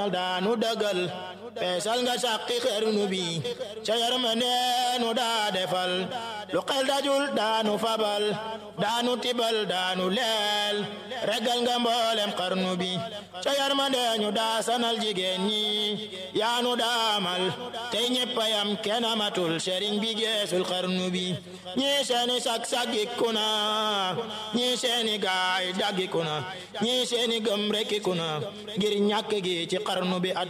daanu dëggal peesal nga sàqi xernu bi ca yërmande nu daa defal lu xel dajul daanu fabal daanu tibal daanu leel regal nga mboolem xarnu bi ca yërmande ñu daa sanal jigéen ñi yaanu daamal tey ñeppayam kenn amatul sëriñ bi geesul xarnu bi ñii seeni sag saggiku na ñii seeni gaay daggiku na ñii seeni gëm rekkiku na ngir ñàkk gi ci xarnu bi